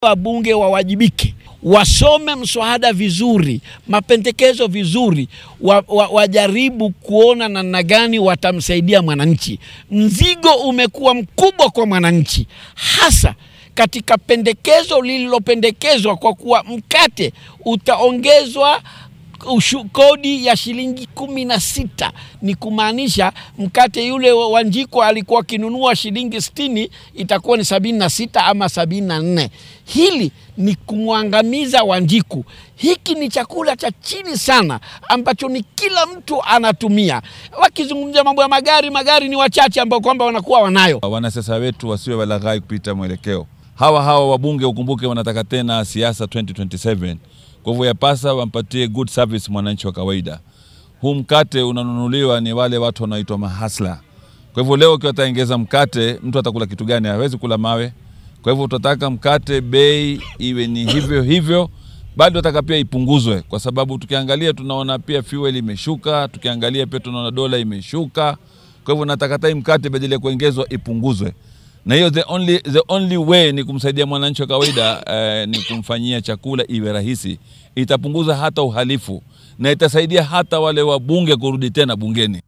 wabunge wawajibike, wasome mswada vizuri, mapendekezo vizuri, wa, wa, wajaribu kuona namna gani watamsaidia mwananchi. Mzigo umekuwa mkubwa kwa mwananchi, hasa katika pendekezo lililopendekezwa kwa kuwa mkate utaongezwa ushu, kodi ya shilingi kumi na sita ni kumaanisha mkate yule wa Njiko alikuwa akinunua shilingi sitini itakuwa ni sabini na sita ama sabini na nne Hili ni kumwangamiza Wanjiku. Hiki ni chakula cha chini sana ambacho ni kila mtu anatumia. Wakizungumzia mambo ya magari, magari ni wachache ambao kwamba wanakuwa wanayo. Wanasiasa wetu wasiwe walaghai kupita mwelekeo. Hawa hawa wabunge ukumbuke, wanataka tena siasa 2027 kwa hivyo yapasa wampatie good service mwananchi wa kawaida. Huu mkate unanunuliwa ni wale watu wanaoitwa mahasla. Kwa hivyo leo ukiwa ataongeza mkate, mtu atakula kitu gani? Hawezi kula mawe. Kwa hivyo tutataka mkate bei iwe ni hivyo hivyo, bado nataka pia ipunguzwe, kwa sababu tukiangalia tunaona pia fuel imeshuka, tukiangalia pia tunaona dola imeshuka. Kwa hivyo nataka tai mkate badala ya kuongezwa ipunguzwe na hiyo the only, the only way ni kumsaidia mwananchi wa kawaida eh, ni kumfanyia chakula iwe rahisi. Itapunguza hata uhalifu na itasaidia hata wale wabunge kurudi tena bungeni.